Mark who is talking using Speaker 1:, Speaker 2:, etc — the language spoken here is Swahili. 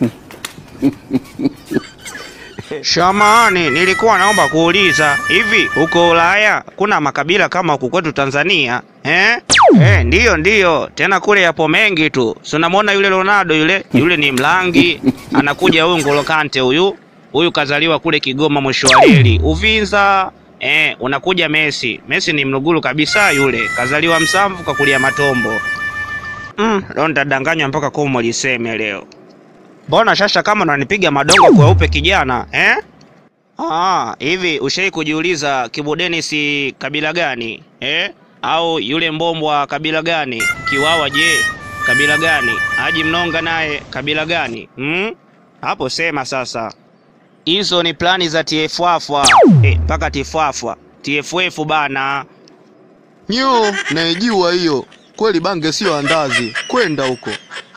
Speaker 1: Shamani, nilikuwa naomba kuuliza hivi, huko Ulaya kuna makabila kama huku kwetu Tanzania eh? Eh, ndiyo ndiyo, tena kule yapo mengi tu. Si unamwona yule Ronaldo yule, yule ni Mlangi, anakuja huyu Ngolo Kante huyu huyu kazaliwa kule Kigoma mwisho wa reli Uvinza. Eh, unakuja Messi. Messi ni mluguru kabisa yule, kazaliwa Msamvu kakulia Matombo. Mm, leo nitadanganywa mpaka komo liseme leo. Mbona shasha kama unanipiga madongo kweupe kijana eh? Ah, hivi ushai kujiuliza Kibu Denis kabila gani eh? Au yule Mbombwa kabila gani? Kiwawa je, kabila gani? Haji Mnonga naye kabila gani? Hmm? Hapo sema sasa. Hizo ni plani za TFF eh, mpaka TFF TFF bana.
Speaker 2: Nyo, naijua hiyo. Kweli bange sio andazi. Kwenda huko.